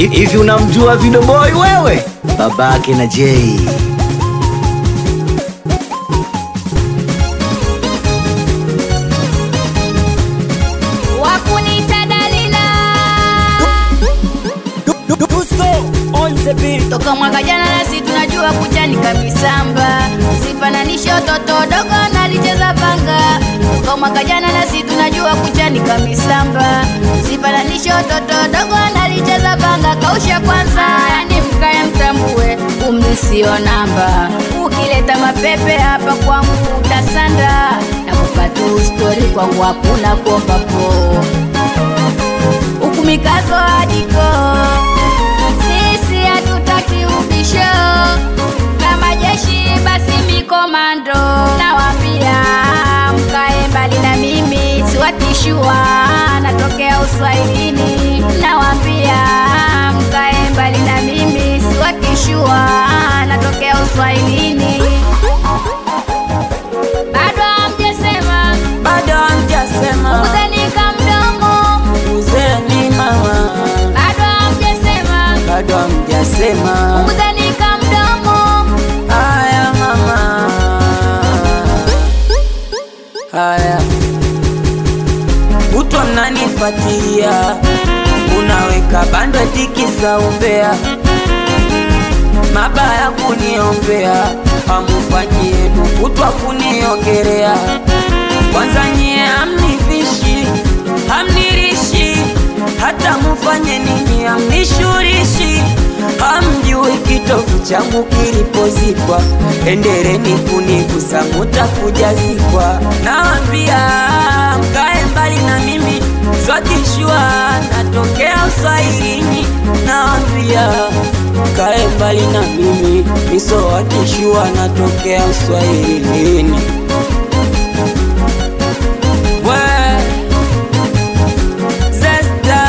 Hivi unamjua Video Boy wewe? Babake na Jay. Wakunita Dalila toka mwaka jana, nasi tunajua kujani kabisamba, sifananishe watoto dogo nalicheza panga. Toka mwaka jana, nasi tunajua kujani kabisamba, sifananishe watoto dogo nalicheza panga. Kausha kwanza, yani mkae mtambue, umri sio namba. Ukileta mapepe hapa kwangu utasanda, na kupatu stori kwangu hakuna kuomba po huku mikazo adiko sisi hatutaki ubisho kama jeshi basi mikomando nawambia mkae mbali na mimi siwatishua natokea uswahilini nawambia mkae mbali na mimi siwatishua natokea uswahilini bado hamjasema bado hamjasema kuzenika mdomo uzeni mama bado hamjasema bado hamjasema kuzenika mdomo haya mama haya kutwa mnanifuatilia unaweka bando tikisa umbea mabaya kuniombea hamufanyi yenu kutwa kuniongerea kwanza nyie hamnivishi hamnirishi hata mufanye nini hamnishurishi hamjui kitovu changu kilipozikwa endereni kunigusa mutakujazikwa nawambia mkae mbali na mimi swatishwa natokea uswahilini nawambia mkae mbali na mimi misowatishwa natokea uswahilini we zesta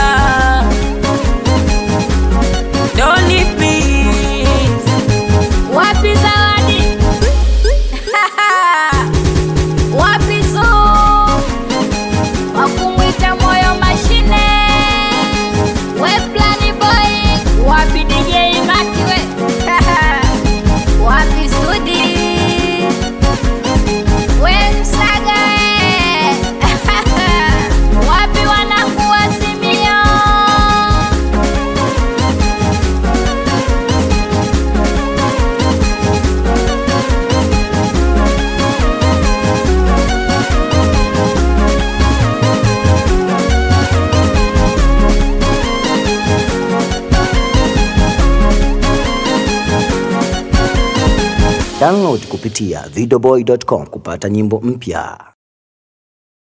doni please wapi zawadi wapi zo wakumwita moyo mashine we plani boy wapi dj makiwe wapi sudi we msaga we. wapi wanakuwa simio Download kupitia videoboy.com kupata nyimbo mpya.